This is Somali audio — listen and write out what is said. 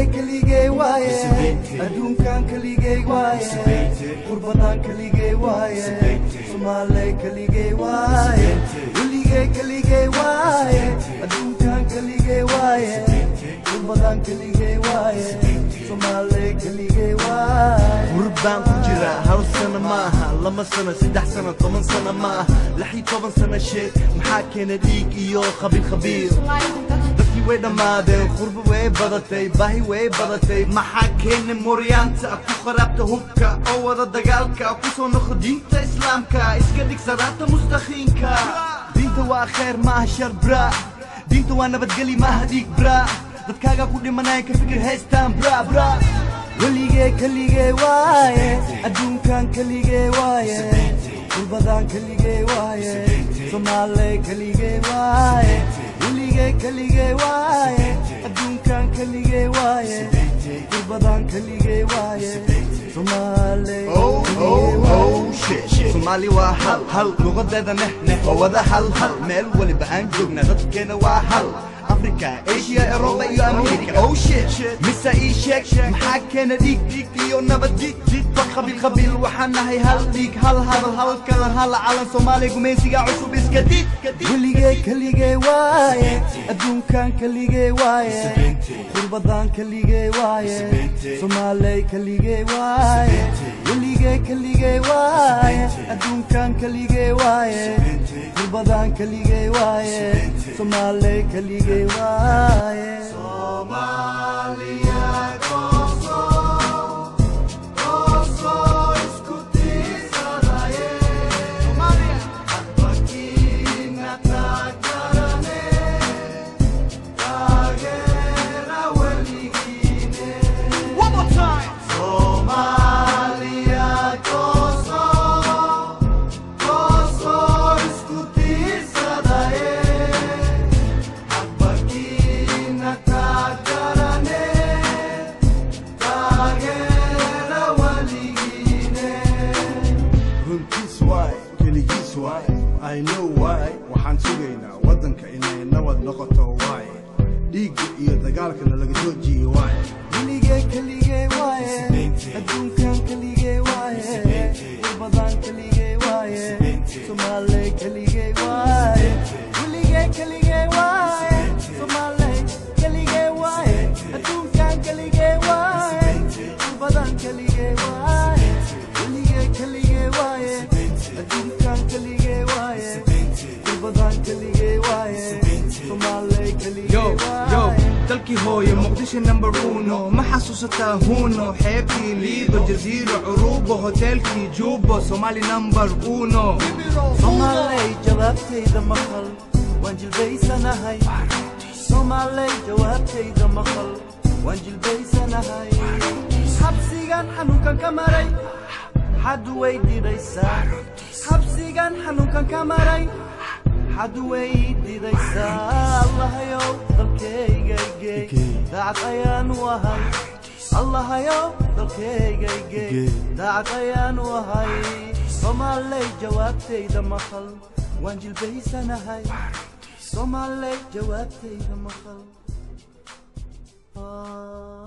keligay waaye adduunkan keligay waaye qurbadan keligay waaye soomaale keligay waaye weligay keligay waaye adduunkan keligay waaye qurbadan keligay waaye soomaale keligay waaye gurbaan ku jira hal sano ma aha lama sano saddex sano toban sano ma aha lix iyo toban sano sheeg maxaa keena dhiig iyo khabiir khabiir dadkii way dhammaadeen qurbo way badatay baahi way badatay maxaa keena mooryaanta ku kharaabta hubka oo wada dagaalka ku soo noqo diinta islaamka iska dhig salaata mustaqiinka diinta waa khayr ma aha shar bra diinta waa nabadgeli ma aha dhiig bra dadkaaga ku dhimanaya ka fikir haystaan bra bra weligay keligay waaye adduunkan keligay waaye qurbadan keligay waaye soomaale keligay waaye weligay keligay waaye adduunkan keligay waaye qurbadan keligay waaye soomaale Oh, keligay oh, waaye oh, shit, shit. Soomaali waa hal hal luqadeeda neh neh oo wada hal hal meel waliba aan joogna dadkeena waa hal africa asia europa iyo america oh shit mise ii sheeg maxaa keena dhiig dhiig iyo nabad jid jidba qabiil qabiil waxaan nahay hal dhiig hal hadal hal kalan hal calan soomaaliya gumaysiga cusub iska did weligay keligay waaye adduunkan keligay waaye qurbadan keligay waaye soomaaley keligay waaye weligay keligay waaye adduunkan keligay waaye qurbadan keligay waaye soomaaley keligay waaye One more time. runtiis waay keligiis waay i know waay waxaan sugaynaa waddanka inay nabad noqoto waay dhiigga iyo dagaalkana laga joojiye waay weligay keligay waaye adduunkan keligay waaye qurbadan keligay waaye soomaaley keligay waaye weligay keligay waaye soomaaley keligay waaye adduunkan keligay waaye qurbadan keligay waaye weligay keligay waaye adduunkan keligay waaye qurbadan keligay waaye soomaaley keligay yo yo waaye dalkii hooyo muqdisho number uno ma xasuusataa huno xeebtii liido jaziiro curubo hoteelkii juubo somali number uno soomaaley jawaabtayda maqal waan jilbaysanahay soomaaley jawaabtayda maqal waan jilbaysanahay xabsigan xanuunkan ka maray xad way didaysaa xabsigan xanuunkan ka maray xad way didaysaa allahayow dalkaygayge daacad ayaan u ahay allahayow dalkaygayge daacad ayaan u ahay soomaaley jawaabtayda maqal waan jilbaysanahay soomaaley jawaabtayda maqal Ah.